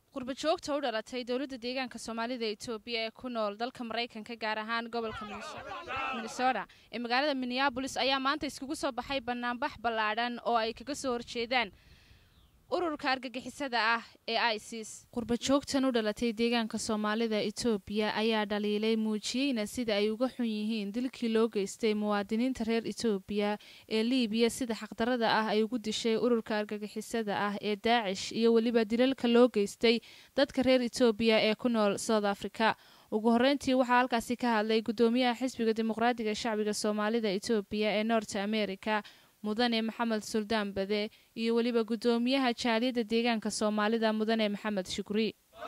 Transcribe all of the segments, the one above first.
qurba joogta u dhalatay dowladda deegaanka soomaalida etoobiya ee ku nool dalka maraykanka gaar ahaan gobolka minnesota ee magaalada minneabolis ayaa maanta iskugu soo baxay banaanbax ballaadhan oo ay kaga soo horjeedaan ururka argagixisada ah ee isis qurba joogtan u dhalatay deegaanka soomaalida etoobiya ayaa dhaliilay muujiyeyna sida ay uga xun yihiin dilkii loo geystay muwaadiniinta reer etoobiya ee liibiya sida xaqdarada ah ay ugu dishay ururka argagixisada ah ee daacish iyo weliba dilalka loo geystay dadka reer etoobiya ee ku nool south africa ugu horreyntii waxaa halkaasi ka hadlay guddoomiyaha xisbiga dimuqraadiga shacbiga soomaalida etoobiya ee north america mudane maxamed suldaan bade iyo weliba guddoomiyaha jaaliyadda deegaanka soomaalida mudane maxamed shukri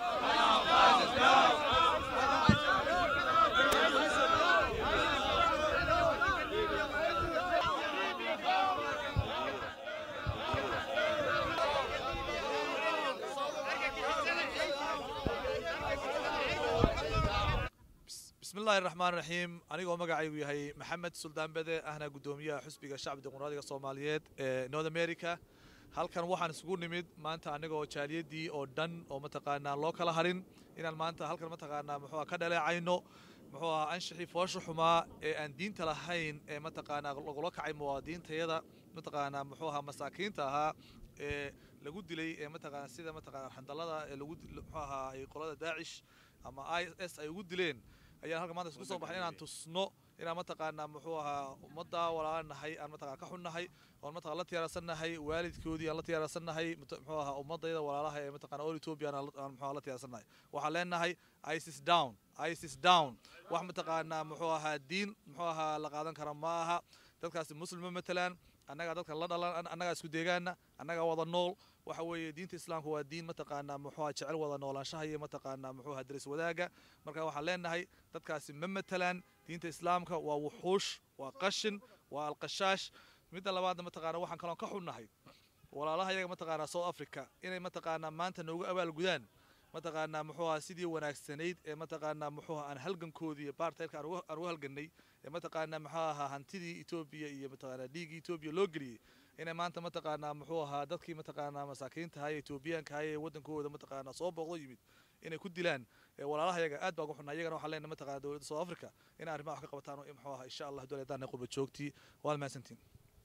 bismillahi raxmaan raxiim anigoo magacaygu yahay maxamed suldaan bede ahna guddoomiyaha xusbiga shacbi dimuqraadiga soomaaliyeed ee north america halkan waxaan isugu nimid maanta anigoo jaaliyadii oo dhan oo mataqaanaa loo kala harin inaan maanta halkan mataqaanaa muxuua ka dhaleecayno muxuu ahaa anshixii foosha xumaa ee aan diinta lahayn ee mataqaanaa lagula kacay muwaadiniintayada mataqaanaa muxuu ahaa masaakiinta ahaa ee lagu dilay ee mataqaana sida mataqaana xandalada ee lagu muxuu ahaa ay qolada daacish ama i s ay ugu dileen ayaan halka maanta isku soo baxay inaan tusno inaan mataqaanaa muxuu ahaa ummadda walaalanahay aan mataqana ka xunnahay oon mataqana la tiyaarsannahay waalidkoodii aan la tiyaarsannahay muxuu ahaa ummadayda walaalaha ee mataqana all Ethiopia aan muxuu la tiyaarsannahay waxaan leenahay ISIS down ISIS down wax mataqaanaa muxuu ahaa diin muxuu ahaa la qaadan kara ma aha dadkaasi muslima matalaan annagaa dadka la dhalan annagaa isku deegaana annagaa wada nool waxa weeye diinta islaamka waa diin mataqaanaa muxuuha jecel wada noolaanshaha iyo mataqaanaa muxuuha daris wadaaga marka waxaan leenahay dadkaasi ma matalaan diinta islaamka waa wuxuush waa qashin waa alqashaash midda labaadna mataqaana waxaan kaloon ka xunnahay walaalaha yaga mataqaanaa south africa inay mataqaanaa maanta noogu abaalgudaan mataqaanaa muxuuha sidii wanaagsanayd ee mataqaanaa muxuuha aan halgankoodii iyo baartaylka aan ugu halgannay ee mataqaanaa muxuu ahaa hantidii etoobiya iyo mataqaanaa dhiiggii etoobiya loo geliyey inay maanta mataqaanaa muxuu ahaa dadkii mataqaanaa masaakiinta ahay ee etoobiyaanka ahay ee waddankooda mataqaanaa soo booqdo yimid inay ku dilaan walaalaha yaga aad baan ugu xunnaa iyagana waxaan leenahay mataqaanaa dowladda south africa inay arrimaha wax ka qabataan muxuu ahaa insha allah dowladdaana qurba joogtii waad mahadsantiin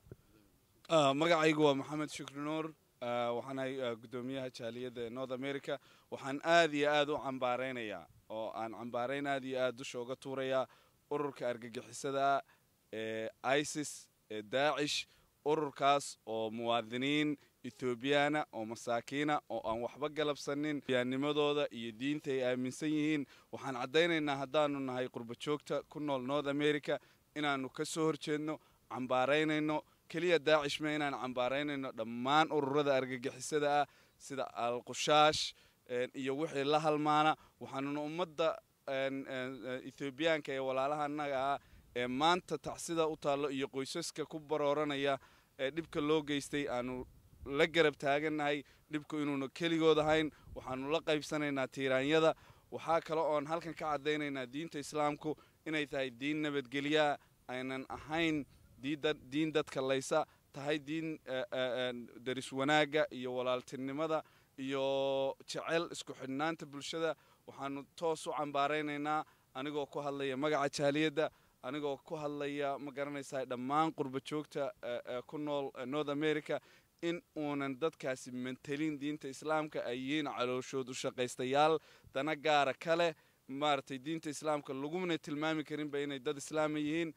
magacaygu waa maxamed shukri nuur waxaanahay guddoomiyaha jaaliyadda ee north america waxaan aad iyo aad u cambaaraynayaa oo aan cambaarayn aad iyo aad dusha uga tuurayaa ururka argagixisada ee isis ee daacish ururkaas oo muwaadiniin ethoobiyaana oo masaakiina oo aan waxba galabsanin yaanimadooda iyo diinta ay aaminsan yihiin waxaan caddaynaynaa haddaanu nahay qurba joogta ku nool north america inaannu ka soo horjeedno cambaaraynayno keliya daacish ma inaan cambaaraynayno dhammaan ururada argagixisada ah sida alqushaash iyo wixii la halmaana waxaanuna ummadda ethoobiyaanka ee walaalaha annaga ah ee maanta tacsida u taallo iyo qoysaska ku barooranaya ee dhibka loo geystay aanu la garab taagannahay dhibku inuuna keligood ahayn waxaanu la qaybsanaynaa tiiraanyada waxaa kale oon halkan ka caddaynaynaa diinta islaamku inay tahay diin nabadgelyaa aynan ahayn diin dadka laysa tahay diin daris wanaagga iyo walaaltinimada iyo jecel isku xidhnaanta bulshada waxaanu toos u cambaaraynaynaa anigoo ku hadlaya magaca jaaliyadda anigoo ku hadlaya ma garanaysaa dhammaan qurba joogta ku nool north america in uunan dadkaasi mantelin diinta islaamka ay yihiin calooshood u shaqaystayaal dana gaara kale maaragtay diinta islaamka lagumana tilmaami karinba inay dad islaama yihiin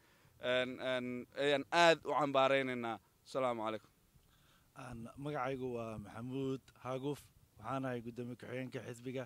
ayaan aad u cambaaraynaynaa asalaamu calaykum magacaygu waa maxamuud haaguf waxaanahay guddoomiye ku-xigeenka xisbiga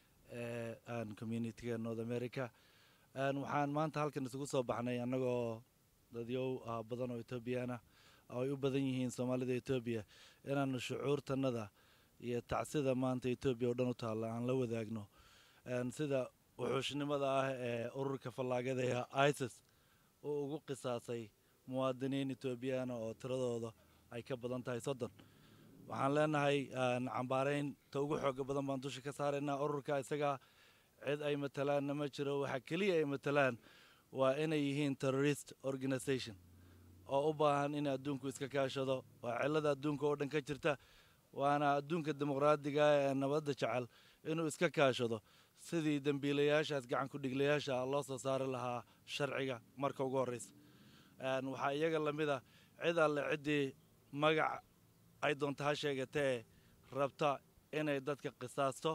ee communitiga north america waxaan maanta halkan isugu soo baxnay annagoo dadyow badan oo etoobiyana oo ay u badan yihiin soomaalida etoobiya inaanu shucuurtanada iyo tacsida maanta etoobiya oo dhan u taalla aan la wadaagno sida wuxuushnimada ah ee ururka fallaagada ee isis uu ugu qisaasay muwaadiniin etoobiyana oo tiradooda ay ka badan tahay soddon waxaan leenahay cambaarayn ta ugu xooga badan baan dusha ka saaraynaa ururka isaga cid ay matalaanna ma jiro waxa keliya ay matalaan waa inay yihiin terrorist organisation oo u baahan in adduunku iska kaashado waa cilada adduunka oo dhan ka jirta waana adduunka dimuqraadiga ee nabadda jecel inuu iska kaashado sidii dembiilayaashaas gacan ku dhiglayaasha loo soo saari lahaa sharciga marka ugu horreysa waxaa iyaga lamid a cid alle ciddii magac ay doonta ha sheegatee rabta inay dadka qisaasto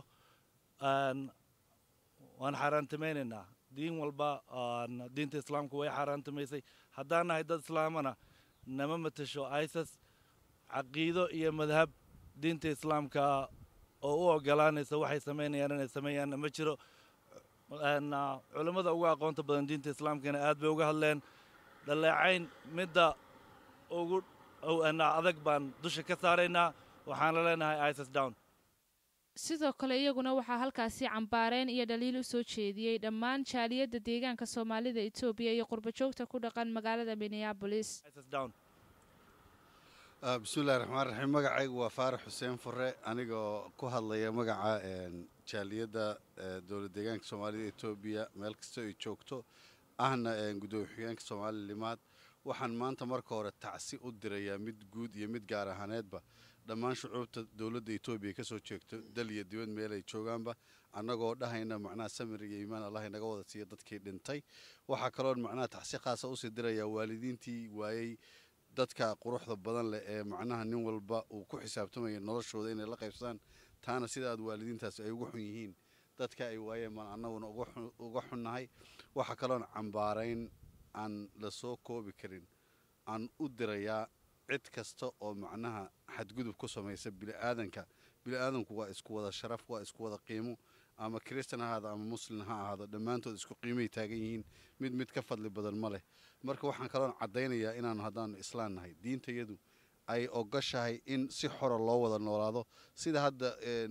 waan xaaraantimaynaynaa diin walba diinta islaamku way xaaraantimaysay haddaan nahay dad islaamana nama matasho isis caqiido iyo madhab diinta islaamka oo u ogolaanaysa waxay samaynayaan inay sameeyaanna ma jiro culimmada ugu aqoonta badan diinta islaamkana aad bay uga hadleen dhaleecayn midda ugu adag baan dusha ka saaraynaa waxaana leenahay isis down sidoo kale iyaguna waxaa halkaasi cambaareen iyo dhaliil u soo jeediyey dhammaan jaaliyadda deegaanka soomaalida etoobiya iyo qurbajoogta ku dhaqan magaalada minneabolis bismillahi raxmaan raxiim magacaygu waa faarax xuseen fure anigoo ku hadlaya magaca jaaliyadda dowlad deegaanka soomaalida etoobiya meel kastoo ay joogto ahna gudoomiye xigeenka soomaali limaad waxaan maanta marka hore tacsi u dirayaa mid guud iyo mid gaar ahaaneedba dhammaan shucuubta dowladda etoobiya kasoo jeegto dal iyo dibad meel ay joogaanba annagoo dhahayna macnaha samir iyo iimaan allah inaga wada siiya dadkii dhintay waxaa kaloon macnaha tacsi khaasa usii dirayaa waalidiintii waayey dadka quruxda badan leh ee macnaha nin walba uu ku xisaabtamaya noloshooda inay la qaybsadaan taana sida aad waalidiintaas ay uga xun yihiin dadka ay waayeen baan annaguna uga xunnahay waxaa kaloon cambaarayn aan la soo koobi karin aan u dirayaa cid kasta oo macnaha xadgudub ku samaysa biniaadanka biniaadanku waa isku wada sharaf waa isku wada qiimo ama kristan ha ahaado ama muslim ha ahaado dhammaantood isku qiimay taagan yihiin mid mid ka fadli badan ma leh marka waxaan kaloon caddaynayaa inaanu haddaanu islaan nahay diintayadu ay ogashahay in si xora loo wada noolaado sida hadda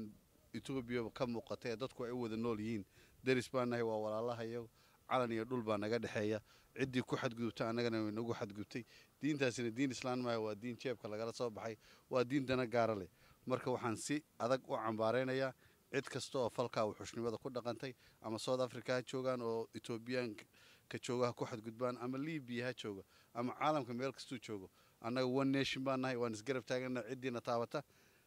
etoobiya ka muuqata ee dadku ay u wada nool yihiin deris baa nahay waa walaalahayo calan iyo dhul baa naga dhexeeya ciddii ku xadgudubta annagana way nagu xadgudubtay diintaasina diin islaan maaha waa diin jeebka lagala soo baxay waa diin dana gaara leh marka waxaan si adag u cambaaraynayaa cid kasta oo falkaa wuxuushnimada ku dhaqantay ama south africa ha joogaan oo etoobiyaanka jooga ha ku xadgudbaan ama libiya ha jooga ama caalamka meel kastuu joogo annaga one nation baan nahay waan isgarab taagana ciddiina taabata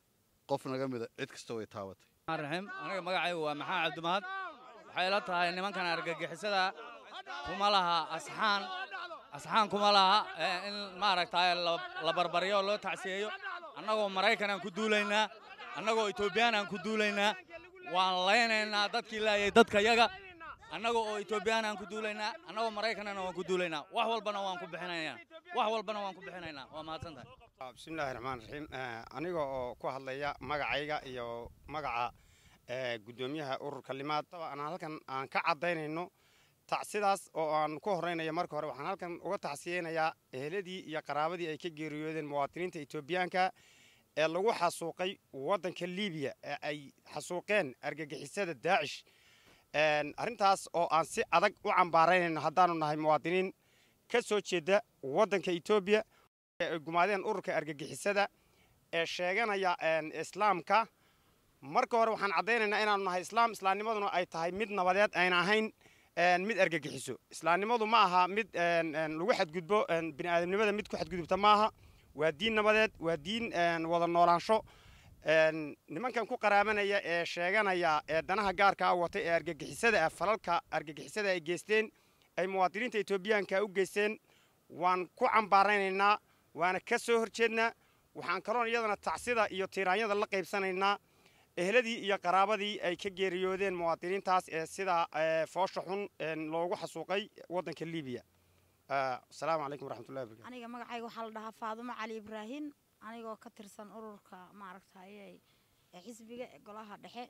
qof naga mida cid kasta way taabatay raxiim aniga magacaygu waa maxamed cabdimahad waxay la tahay nimankan argagixisada kuma laha asxaan asxaan kuma laha in maaragtay la barbaryo loo tacsiyeeyo annagoo maraykan aan ku duulaynaa annagoo etoobiyaan aan ku duulaynaa waan laynaynaa dadkii laayay dadka yaga annaga oo etoobiyaan aan ku duulaynaa annagoo maraykanana waan ku duulaynaa wax walbana waan ku bixinaynaa wax walbana waan ku bixinaynaa waa mahadsan tahay bismillahi raxmaan raxiim aniga oo ku hadlaya magacayga iyo magaca guddoomiyaha ururka limaad aan halkan aan ka caddaynayno tacsidaas oo aan ku horreynaya marka hore waxaan halkan uga tacsiyeynayaa eheladii iyo qaraabadii ay ka geeriyoodeen muwaadiniinta etoobiyaanka ee lagu xasuuqay waddanka libiya ee ay xasuuqeen argagixisada daacish arrintaas oo aan si adag u cambaaraynayno haddaanu nahay muwaadiniin ka soo jeeda waddanka etoobiya ay gumaadeen ururka argagixisada ee sheeganaya islaamka marka hore waxaan caddaynaynaa inaanu nahay islaam islaamnimaduna ay tahay mid nabadeed ayna ahayn mid argagixiso islaamnimadu ma aha mid lagu xadgudbo bini aadamnimada mid ku xadgudubta maaha waa diin nabadeed waa diin wada noolaansho nimankan ku qaraabanaya ee sheeganaya ee danaha gaarka a watay ee argagixisada ah falalka argagixisada ay geysteen ay muwaadiniinta etoobiyaanka u geysteen waan ku cambaaraynaynaa waana ka soo horjeednaa waxaan kaloon iyadana tacsida iyo tiiraanyada la qaybsanaynaa ehladii iyo qaraabadii ay ka geeriyoodeen muwaadiniintaas ee sidaa foosha xun loogu xasuuqay waddanka libiya asalaamu calaykum waraxmatullahi wabarakatu aniga magacayga waxaa la dhahaa faadumo cali ibraahin anigoo ka tirsan ururka maaragtay xisbiga ee golaha dhexe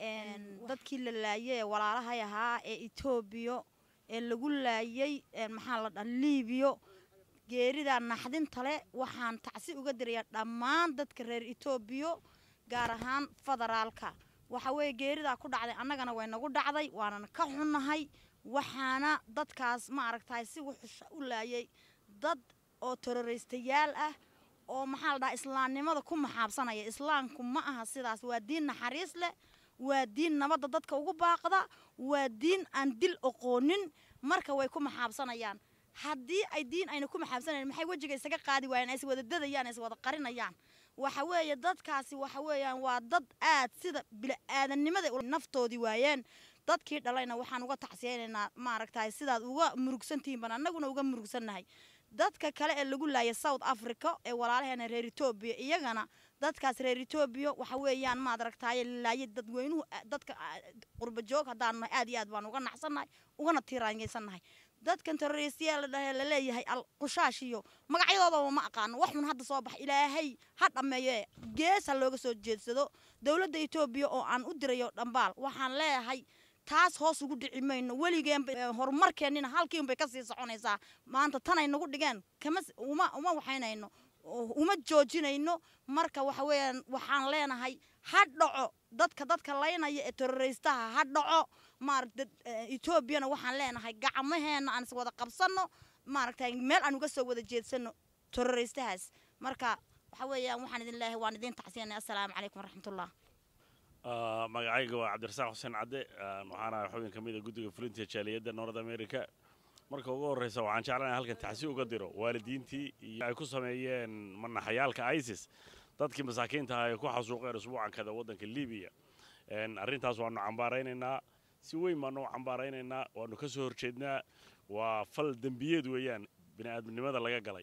dadkii la laayay ee walaalahay ahaa ee etoobiya ee lagu laayay maxaa la dhaha libiyo geerida naxdinta leh waxaan tacsi uga dirayaa dhammaan dadka reer etoobiya gaar ahaan federaalka waxa weeye geeridaa ku dhacday annagana way nagu dhacday waanana ka xunnahay waxaana dadkaas ma aragtahay si wuxusha u laayay dad oo teroraystayaal ah oo maxaa la dhahaa islaamnimada ku maxaabsanaya islaamku ma aha sidaas waa diin naxariis leh waa diin nabadda dadka ugu baaqda waa diin aan dil oqoonin marka way ku maxaabsanayaan haddii ay diin ayna ku maxaabsanayn maxay wejiga isaga qaadi waayeen ay is wada dadayaan ay is wada qarinayaan waxa weeye dadkaasi waxa weeyaan waa dad aad sida bili-aadannimada naftoodii waayeen dadkii dhalayna waxaan uga tacsiyaynaynaa maaragtay sidaad uga murugsantihiin baan annaguna uga murugsannahay dadka kale ee lagu laayay south africa ee walaalaheena reer etoobiya iyagana dadkaas reer etoobiya waxa weeyaan maad aragtaaye lalaayay dadweynuhu dadka qurba joog haddaanu nahay aad iyo aad baan uga naxsannahay ugana tiiraanyaysannahay dadkan terroristiyaa la dhahe laleeyahay alqushaash iyo magacyadoodaba ma aqaano wax xun hadda soo bax ilaahay ha dhammeeyo gees ha looga soo jeedsado dowladda etoobiya oo aan u dirayo dhambaal waxaan leeyahay taas hoos ugu dhici mayno weligeenba horumarkeennina halkiinbay kasii soconaysaa maanta tanay nagu dhigeen kama uma uma waxaynayno uma joojinayno marka waxa weeyaan waxaan leenahay ha dhaco dadka dadka laynaya ee terroristaha ha dhaco maaragta etoobiyana waxaan leenahay gacmaheena aan is wada qabsanno maaragtay meel aan uga soo wada jeedsano terroristahaas marka waxa weeyaan waxaan idin leeyahay waan idin tacsiyanay assalaamu calaykum waraxmatullah magacayga waa cabdirasaaq xuseen cadde waxaana xubin ka mida guddiga fulinta jaaliyadda north america marka ugu horreysa waxaan jeclanahay halkan taxsi uga diro waalidiintii iyo ay ku sameeyeen manaxayaalka isis dadkii masaakiinta ah ay ku xasuuqeen usbuucan kada waddanka libiya arrintaas waanu cambaaraynaynaa si weyn baanu u cambaaraynaynaa waanu ka soo horjeednaa waa fal dembiyeed weeyaan bini aadamnimada laga galay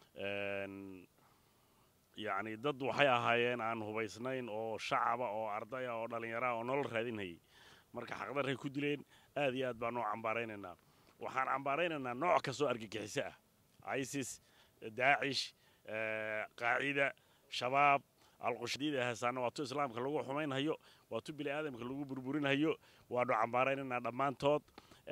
yacni dad waxay ahaayeen aan hubaysnayn oo shacaba oo ardaya oo dhallinyaraha oo nolol raadinhayay marka xaqdarray ku dileen aad iyo aad baanu u cambaaraynaynaa waxaan cambaaraynaynaa nooc kastoo argagixiso ah isis daacish qaacida shabaab alqushadiida heesaana waa tu islaamka lagu xumaynhayo waa tu bini aadamka lagu burburinhayo waanu cambaaraynaynaa dhammaantood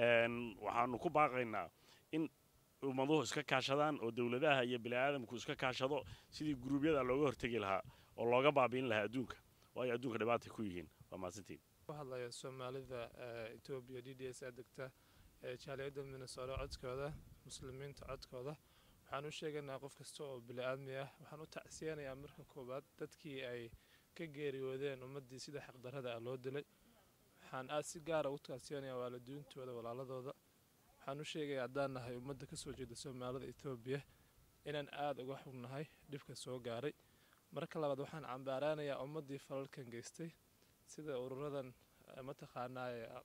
waxaanu ku baaqaynaa in ummaduhu iska kaashadaan oo dowladaha iyo bini aadamku iska kaashado sidii guruubyada looga hortegi lahaa oo looga baabiin lahaa adduunka waayo adduunka dhibaatay ku yihiin waa mahadsantiin ku hadlaya soomaalida etoobiya d d s ee degta ee jaaliyadda minnesota codkooda muslimiinta codkooda waxaan u sheegaynaa qof kasta oo bili-aadmi ah waxaan u tacsiyanayaa marka koowaad dadkii ay ka geeriyoodeen ummaddii sida xaqdarrada ah loo dilay waxaan aad si gaara u tacsiyanayaa waalidiintooda walaaladooda waxaan u sheegayaa haddaan nahay ummadda ka soo jeeda soomaalida etoobiya inaan aada uga xugnahay dhibka soo gaaray marka labaad waxaan cambaaraanayaa ummaddii falalkan geystay sida ururadan mataqaanaa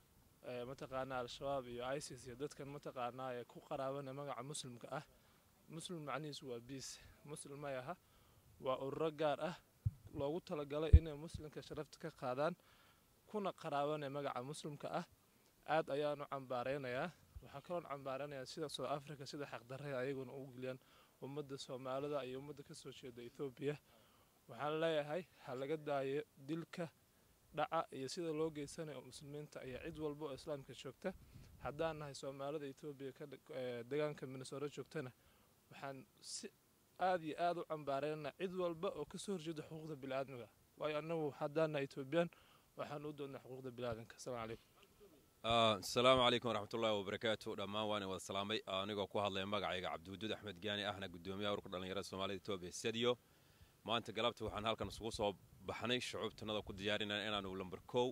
mataqaanaa al-shabaab iyo isis iyo dadkan mataqaanaa ee ku qaraabana magaca muslimka ah muslim macnihiisu waa biis muslim may aha waa ururo gaar ah loogu talagalay inay muslimka sharafta ka qaadaan kuna qaraabanaya magaca muslimka ah aad ayaan u cambaaraynayaa waxaa kaloon cambaaranayaa sida south africa sida xaqdarrada ayaguna ugu geliyaan ummadda soomaalida iyo ummadda ka soo jeeda ethoobiya waxaan leeyahay ha laga daayo dilka dhaca iyo sida loo geysanayo muslimiinta iyo cid walba oo islaamka joogta haddaan nahay soomaalida etoobiya deegaanka minnesota joogtana waxaan si aad iyo aad u cambaaraynaa cid walba oo kasoo horjeeda xuquuqda biniaadmiga waayo annagu haddaan nahay etoobiyaan waxaan u doonnaa xuquuqda biniaadamka asalaamu calaykum asalaamu calaykum waraxmatullaahi wabarakaatu dhammaan waan wada salaamay anigoo ku hadlaya magacayga cabdiwaduud axmed gaani ahna gudoomiyaha ururka dhallinyarada soomaalida etoobiya sadiyo maanta galabta waxaan halkan isugu soo baxnay shucuubtanada ku diyaarinana inaanu lamber kow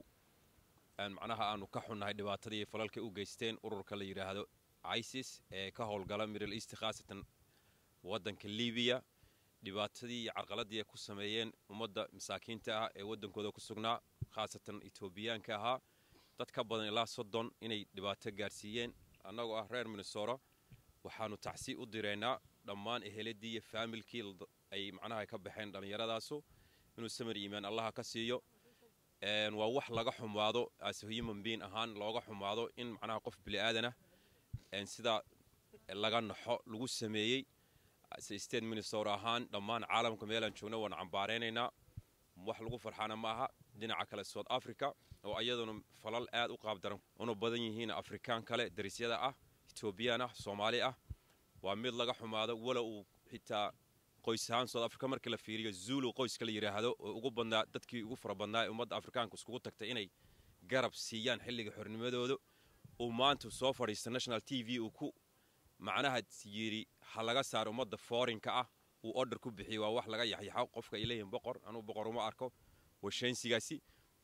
macnaha aanu ka xunnahay dhibaatadii falalka u geysteen ururka la yidhaahdo isis ee ka howlgala middle east khaasatan waddanka libiya dhibaatadii iyo carqaladii ay ku sameeyeen ummadda masaakiinta ah ee waddankooda ku sugnaa khaasatan etoobiyaanka ahaa dad ka badan ilaa soddon inay dhibaato gaarsiiyeen annagoo ah reer minnesota waxaanu tacsi u direynaa dhammaan eheladii iyo faamilkii ay macnaha ka baxeen dhallinyaradaasu inuu samir iimaan allaha ka siiyo waa wax laga xumaado as human being ahaan looga xumaado in macnaha qof bili-aadanah sidaa laga naxo lagu sameeyey state minnesota ahaan dhammaan caalamka meelaan joogno waan cambaaraynaynaa wax lagu farxaana ma aha dhinaca kale south africa oo ayaduna falal aad u qaabdaran una badan yihiin afrikaan kale darisyada ah etoobiyaan ah soomaali ah waa mid laga xumaado wala uu xitaa qoys ahaan south africa markii la fiiriyo zulu qoyska la yidhaahdo oo ugu badnaa dadkii ugu fara badnaa ee ummadda afrikaanka iskugu tagtay inay garab siiyaan xilliga xornimadooda uu maanta soo fadhiista national t v uu ku macnaha yidhi ha laga saaro ummadda foorinka ah uu order ku bixiyo waa wax laga yaxyaxo qofka ay leeyihin boqor anuu boqor uma arko washaynsigaasi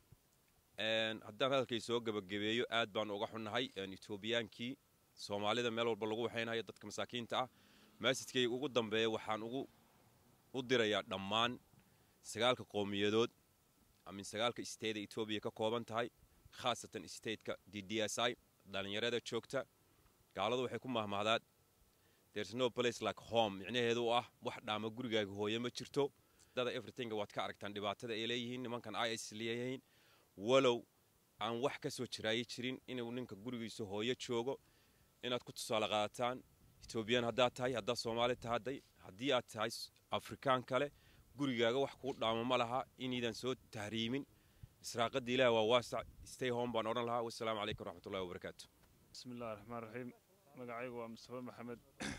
haddaan hadalkay soo gebagabeeyo aad baanu uga xunnahay etoobiyaankii soomaalida meel walba lagu waxaynayo dadka masaakiinta ah maasijkayga ugu dambeeya waxaan ugu u dirayaa dhammaan sagaalka qowmiyadood amin sagaalka state ee etoobiya ka kooban tahay khaasatan stateka d d s i dhallinyarada joogta gaaladu waxay ku mahmahdaan there's no place like home micnaheedu u ah wax dhaama gurigaaga hooye ma jirto dada everything waad ka aragtaan dhibaatada ay leeyihiin nimankan is leeyihiin walow aan wax ka soo jiraayi jirin inuu ninka gurigiisa hooyo joogo inaad ku tusaale qaadataan etoobiyaan haddaad tahay haddaad soomaali tahadday haddii aad tahay afrikaan kale gurigaaga wax kuu dhaamo ma laha inaydan soo tahriimin israaqadda ilaah waa waasac stay home baan odhan lahaa wassalaamu calaykum waraxmatullahi wabarakaatu bismi illahi raxmaan raxiim magacaygu waa mustafa maxamed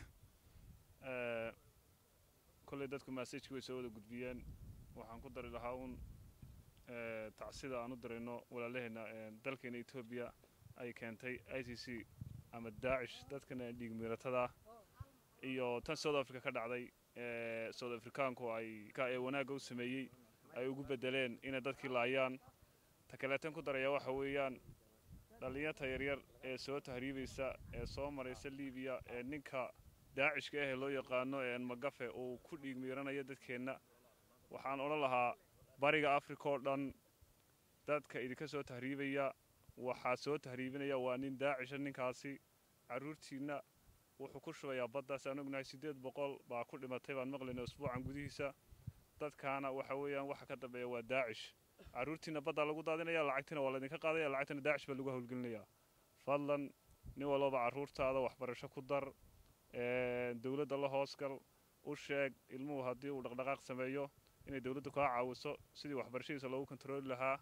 kolley dadku massajki way soo wada gudbiyeen waxaan ku dari lahaa uun tacsida aan u dirayno walaalaheenna dalkeena etoobiya ay keentay i c c ama daacish dadkana dhiig miiratada iyo tan south africa ka dhacday south africaanku ay ee wanaagga u sameeyey ay ugu bedeleen inay dadkii laayaan ta kaleetan ku daraya waxa weeyaan dhallinyarta yaryar ee soo tahriibaysa ee soo maraysa libiya ee ninka daacishka ahee loo yaqaano magafe uu ku dhiig miiranayo dadkeenna waxaan odhan lahaa bariga africa oo dhan dadka idinka soo tahriibaya waxaa soo tahriibinaya waa nin daacisha ninkaasi carruurtiinna wuxuu ku shubayaa baddaas aan ognahay siddeed boqol baa ku dhimatay baan maqlayna usbuucan gudihiisa dadkaana waxa weeyaan waxa ka dambeeya waa daacish carruurtiina baddaa lagu daadinaya lacagtiina waa laydinka qaadaya lacagtana daacish baa lagu howlgelinayaa fadlan nin walbaba carruurtaada waxbarasho ku dar dowladda la hoosgal u sheeg ilmuhu haddii uu dhaqdhaqaaq sameeyo inay dowladdu kaa caawiso sidii waxbarashadiisa loogu kontarooli lahaa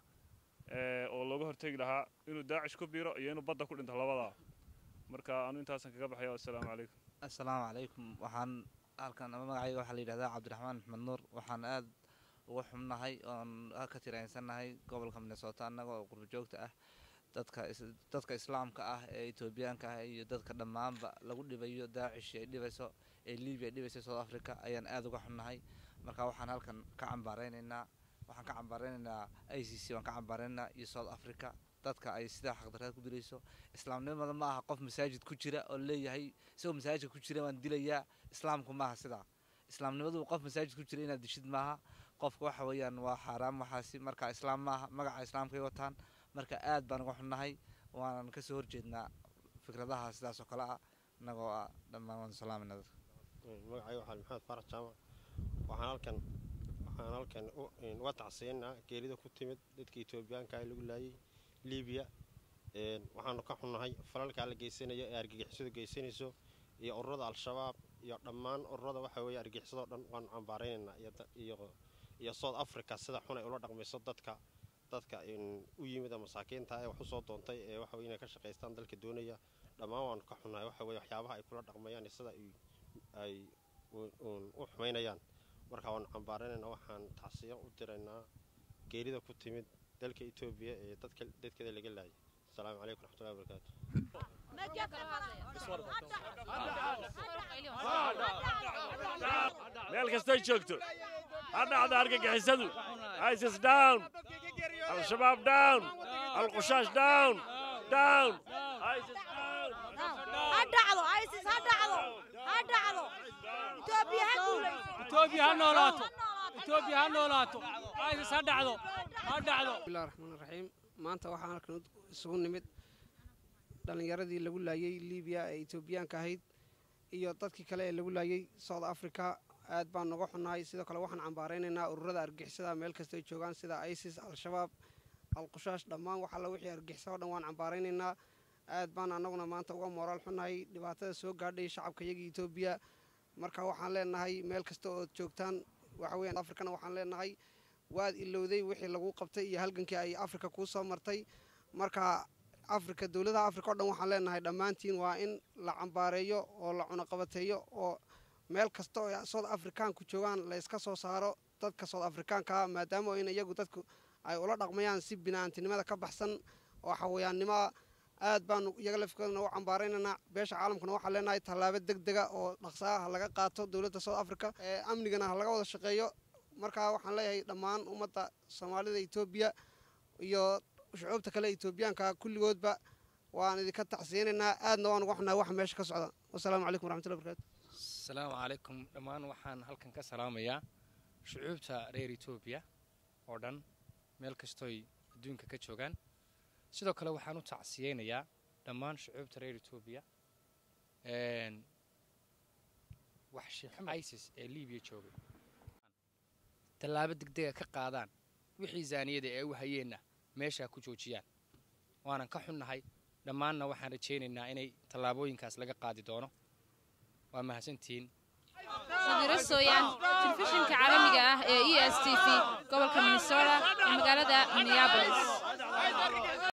oo looga hortegi lahaa inuu daacish ku biiro iyo inuu badda ku dhinto labadaa marka anu intaasan kaga baxaya assalaamu calaykum assalaamu calaykum waxaan halkan magacayga waxaa la yidhahdaa cabdiraxmaan maxmed nuur waxaan aad uga xubnahay oon ka tiraynsannahay gobolka minnesota annaga oo qurbo joogta ah dadka dadka islaamka ah ee etoobiyaanka ah iyo dadka dhammaanba lagu dhibayo daacish ay dhibayso ee libiya ay dhibayso south africa ayaan aad uga xubnahay marka waxaan halkan ka cambaaraynaynaa waxaan ka cambaaraynaynaa i c c waan ka cambaaraynaynaa iyo south africa dadka ay sidaa xaqdarraad ku dilayso islaamnimada ma aha qof masaajid ku jira oo leeyahay isagoo masaajidka ku jira waan dilayaa islaamku maaha sidaa islaamnimadu qof masaajid ku jira inaad dishid maaha qofka waxa weeyaan waa xaaraam waxaasi marka islaam maaha magaca islaamkay wataan marka aad baan uga xunnahay waanan kasoo horjeednaa fikradaha sidaas oo kale ah innagoo ah dhammaan waan salaamayna dadka magacayga waxaa maxamed faarax jaamac waxaan halkan waxaan halkan uga tacsiyanaa geerida ku timid dadka etoobiyaanka ee lagu laayay libiya waxaanu ka xunnahay falalkaa la geysanayo ee argagixisadu geysanayso iyo ururada al-shabaab iyo dhammaan ururada waxa weeye argagixisado dhan waanu cambaaraynaynaa iyo south africa sida xun ay ula dhaqmayso dadka dadka u yimid masaakiinta ee wax u soo doontay ee waxa weye inay ka shaqaystaan dalka doonaya dhammaan waanu ka xunnahay waxa weye waxyaabaha ay kula dhaqmayaan iyo sida ay u xumaynayaan marka waanu cambaaraynaynaa waxaan tacsiyo u diraynaa geerida ku timid dalka etoobiya ee dadka dadkeeda laga laayay asalaamu calaykum raxmatullahi wabarakaatu meel kastay joogto ha dhacda argagixisadu isis down al-shabaab down al-qushaash down down isis down ha dhacdo isis ha dhacdo ha dhacdo etoobiya ha guulayso etoobiya ha noolaato etoobiya ha noolaato isis ha dhacdo ha dhacdo bismillahi raxmaan raxiim maanta waxaan halkan isugu nimid dhallinyaradii lagu laayay libiya ee etoobiyaanka ahayd iyo dadkii kale ee lagu laayay south africa aad baan noga xunnahay sidoo kale waxaan cambaaraynaynaa ururada argixisada meel kastoy joogaan sida isis al-shabaab al-qushaash dhammaan wax alla wixii argixisa o dhan waan cambaaraynaynaa aad baan annaguna maanta uga mooraal xunnahay dhibaatada soo gaadhay shacabka iyagii etoobiya marka waxaan leenahay meel kasta ood joogtaan waxa weeyaan afrikana waxaan leenahay waad ilowday wixii lagu qabtay iyo halgankii ay afrika kuu soo martay marka afrika dowladaha afrika o dhan waxaan leenahay dhammaantiin waa in la cambaareeyo oo la cunaqabateeyo oo meel kasta oo south africaanku joogaan la iska soo saaro dadka south africaankaa maadaama in iyagu dadku ay ula dhaqmayaan si binaantinimada ka baxsan oo xawayaannimoa aad baanu iyaga lafkoodana u cambaaraynaynaa beesha caalamkuna waxaan leenahay tallaabo deg dega oo dhaqsaa ha laga qaato dowladda south africa ee amnigana ha laga wada shaqeeyo markaa waxaan leeyahay dhammaan ummadda soomaalida etoobiya iyo shucuubta kale etoobiyaanka kulligoodba waan idinka tacsiyanaynaa aadna waan uga xunahay waxa meesha ka socda wasalaamu calaykum waraxmatullahi barakaatu asalaamu calaykum dhammaan waxaan halkan ka salaamayaa shucuubta reer etoobiya oo dhan meel kastooy adduunka ka joogaan sidoo kale waxaan u tacsiyeynayaa dhammaan shucuubta reer etoobiya wax isis ee libiya joogay tallaabo degdega ka qaadaan wixii zaaniyada ee u hayeenna meeshaa ku joojiyaan waanan ka xunnahay dhammaanna waxaan rajaynaynaa inay tallaabooyinkaas laga qaadi doono waa mahadsantihiin sadiiro sooyaan telefishinka caalamiga ah ee e s t v gobolka minnesota ee magaalada minneapolis